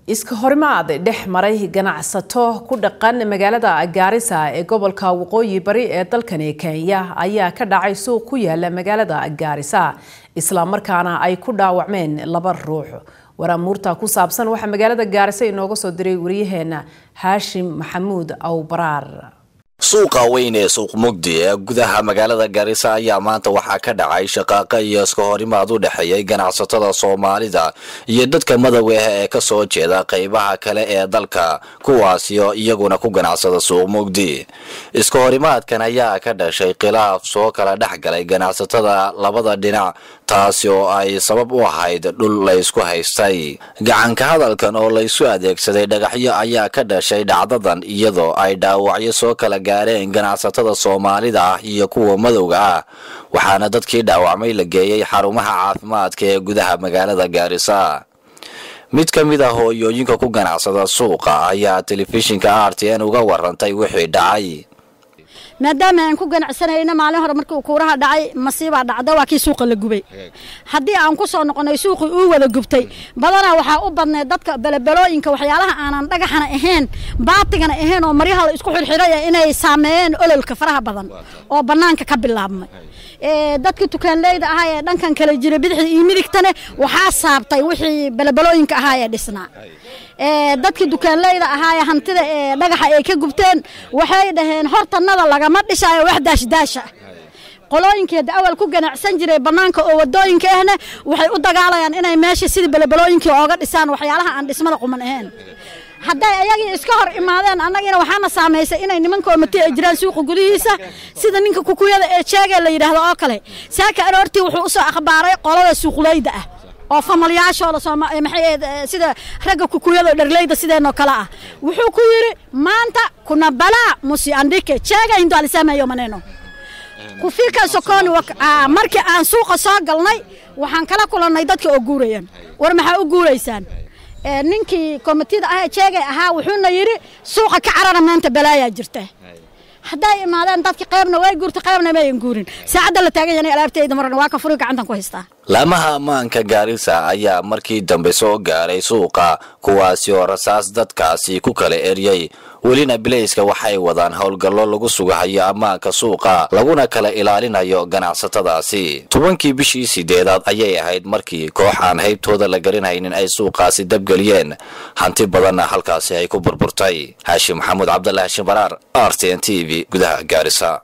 iska horimaad dhex maray ganacsato ku dhaqan magaalada gaarisa ee gobolka waqooyi bari ee dalkani kenya ayaa ka dhacay suuq ku yaala magaalada gaarisa islamarkaana ay ku dhaawacmeen laba ruux waraamuurta ku saabsan waxaa magaalada gaarisa inooga soo diray wariyaheena haashim maxamuud awbaraar suuqa weyn ee suuq mugdi ee gudaha magaalada gaarisa ayaa maanta waxaa ka dhacay shaqaaqa iyo iska horimaad u dhexeeyay ganacsatada soomaalida iyo dadka madowga ah ee kasoo jeeda qeybaha kale ee dalka kuwaasio iyaguna ku ganacsada suuq mugdi iska horimaadkan ayaa ka dhashay khilaaf soo kala dhex galay ganacsatada labada dhinac taasi oo ay sabab u ahayd dhul laysku haystay gacanka hadalkan oo laysu adeegsaday dhagaxyo ayaa ka dhashay dhacdadan iyadoo ay dhaawacyo soo kala gaareen ganacsatada soomaalida ah iyo kuwa madowga ah waxaana dadkii dhaawacmay la geeyey xarumaha caafimaadka ee gudaha magaalada gaarisa mid ka mid ah hooyooyinka ku ganacsada suuqa ayaa telefishinka r t n uga warantay wixii dhacay maadaama aan ku ganacsanayna maalin hore markii kuuraha dhacay masiibaa dhacda waa kii suuqa la gubay haddii aan ku soo noqonay suuqii uu wada gubtay badanaa waxaa u badneed dadka belebelooyinka waxyaalaha aanan dhagaxana ahayn baatigana ahayn oo maryaha la isku xirxiray inay saameeyeen ololka faraha badan oo bannaanka ka bilaabmay dadka tukaanleyda ahaa ee dhankan kala jira bidixda iyo midigtane waxaa saabtay wixii belebelooyinka ahaa ee dhisnaa dadka dukaanleyda ahaa ee hantida ee dhagaxa ay ka gubteen waxay dhaheen hortanada lagama dhisaayo wax daashdaasha qolooyinkeeda awal ku ganacsan jiray bannaanka oo wadooyinka ahna waxay u dagaalayaan inay meesha sidii belebelooyinkii ooga dhisaan waxyaalaha aan dhismada quman ahayn hadday ayagii iska hor imaadeen annagina waxaana saamaysay inay nimanka omati ay jiraan suuqa gudihiisa sida ninka kukuyada ee jeega la yidhaahdo oo kale saaka aroortii wuxuu usoo akhbaaray qolada suuqleyda ah oo famalyaashooda maxay sida ragga kukuyada dharleyda sideenoo kale ah wuxuu ku yidhi maanta kuna balaa musi andhike jeega hindu alisamayo maneno kufika sokoni markii aan suuqa soo galnay waxaan kala kulannay dadka oo guurayaan war maxaa u guuraysaan ninkii komitida ah jeegay ahaa wuxuuna yidhi suuqa ka carara maanta balaayaa jirta hadday imaadeen dadki qaybna way guurta qaybna mayan guurin saacadda la taagan yahay alaabtayda marna waa ka furi gacantan ku haystaa laamaha ammaanka gaarisa ayaa markii dambe soo gaaray suuqa kuwaasi oo rasaas dadkaasi ku kala eryay welina bilayska waxay wadaan howlgallo lagu sugahayo ammaanka suuqa laguna kala ilaalinayo ganacsatadaasi tobankii bishii sideedaad ayay ahayd markii koox aan haybtooda la garanaynin ay suuqaasi dabgeliyeen hanti badanna halkaasi ay ku burburtay haashim maxamuud cabdalla haashim baraar r t n t v gudaha gaarisa